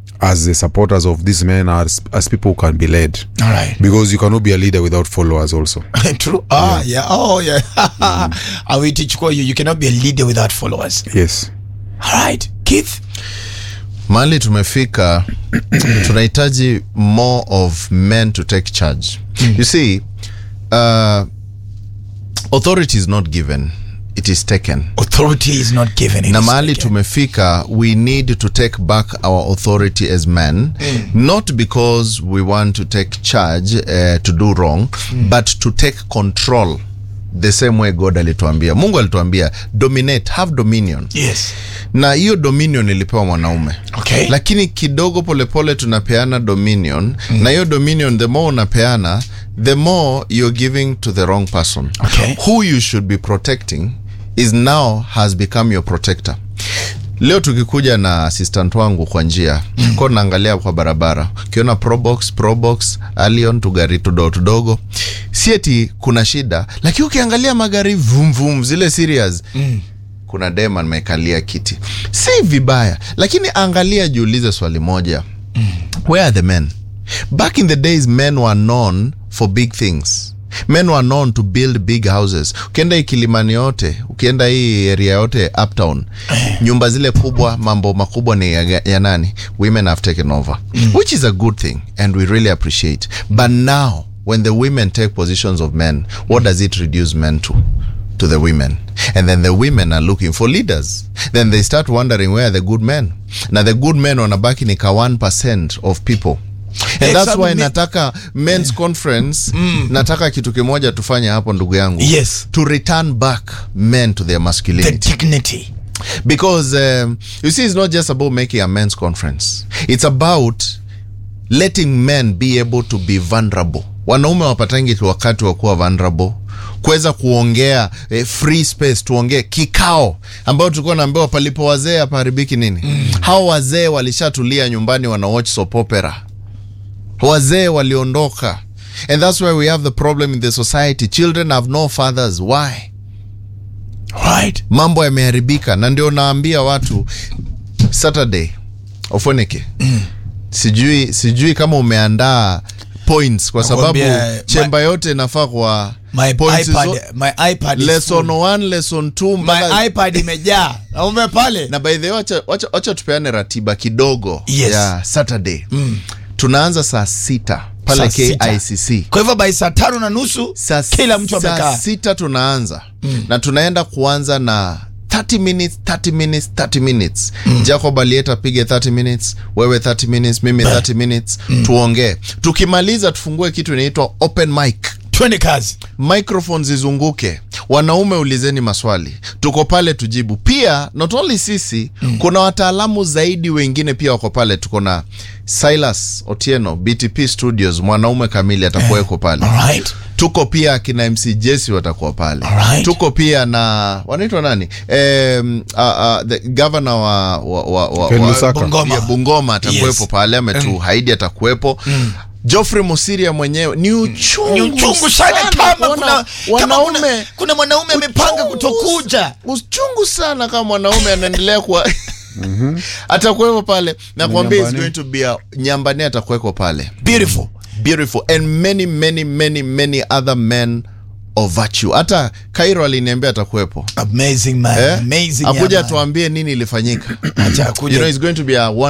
as the supporters of these men as, as people who can be led All right. because you cannot be a leader without followers also True. Ah, yeah. Oh, yeah. I will teach you. You cannot be a leader without followers. yes All right. Keith. mahali tumefika tunahitaji more of men to take charge you see uh, authority is not given it is taken Authority is not given. it na is mahali taken. tumefika we need to take back our authority as men not because we want to take charge uh, to do wrong but to take control the same way god alituambia mungu alituambia dominate have dominion Yes. na hiyo dominion ilipewa mwanaume Okay. lakini kidogo polepole tunapeana dominion mm. na hiyo dominion the more unapeana the more you're giving to the wrong person Okay. who you should be protecting is now has become your protector leo tukikuja na assistant wangu kwa njia mm. ko naangalia kwa barabara ukiona probox probox alion tugari tudogo tudogo si eti kuna shida lakini ukiangalia magari vumvum zile serious mm kuna dem amekalia kiti si vibaya lakini angalia jiulize swali moja mm. where are the men back in the days men were known for big things men were known to build big houses ukienda hii kilimani yote ukienda hii area yote uptown nyumba zile kubwa mambo makubwa ni ya, ya nani women have taken over mm. which is a good thing and we really appreciate but now when the women take positions of men what does it reduce men to to the women and then the women are looking for leaders then they start wondering where are the good men na the good men wanabaki ni ka 1% of people and Eh, that's sababu why mi- nataka men's conference nataka kitu kimoja tufanye hapo ndugu yangu Yes. to return back men to their The masculinity dignity. because um, you see it's not just about making a men's conference it's about letting men be able to be vulnerable wanaume wapatangi tu wakati wa kuwa vulnerable kuweza kuongea eh, free space tuongee kikao ambayo tulikuwa naambiwa palipo wazee hapaharibiki nini mm. hao wazee walishatulia nyumbani wana watch soap opera wazee waliondoka and that's why we have the problem in the society children have no fathers why Right. mambo yameharibika na ndio naambia watu saturday ofoneke sijui sijui kama umeandaa points kwa sababu Nakwambia, chemba yote inafaa kwa My points iPad, zo- my iPad is lesson full. 1 lesson 2 My mpaka iPad imejaa. Na ume pale. na by the way wacha, wacha, wacha tupeane ratiba kidogo Yes. ya saturday tunaanza saa sita pale Saa sita. kicc Kwa hivyo by saa tano na nusu saa, kila mtu saa amekaa. sita tunaanza mm. na tunaenda kuanza na 30 minutes 30 minutes 30 minutes mm. jacob alieta apige 30 minutes wewe 30 minutes mimi 30 minutes mm. tuongee tukimaliza tufungue kitu inaitwa open mic Twende kazi. microphone zizunguke wanaume ulizeni maswali tuko pale tujibu pia not only sisi mm. kuna wataalamu zaidi wengine pia wako pale tuko na silas otieno btp studios mwanaume kamili atakuweko pale Alright. tuko pia akina mc jesi watakuwa pale Alright. tuko pia na wanaitwa nani um, uh, uh, the governor wa, wa, wa, wa, Ken wa Lusaka. Bungoma. ya bungoma atakuwepo Yes. pale ametuhaidi atakuwepo Geoffrey Musiria mwenyewe ni uchungu, Ni uchungu sana kama kuna, kama wanaume kuna, kuna mwanaume amepanga Uchungu- kutokuja. uchungu sana kama mwanaume anaendelea kuwa atakuwepo pale nakwambia is Nyambane. going to be a nyambane atakuweko pale Beautiful. beautiful and many many many many other men of virtue hata kairo aliniambia atakuwepo Amazing man. eh? Amazing. akuja yeah, man. tuambie nini ilifanyika Acha you akuje know it's going to be a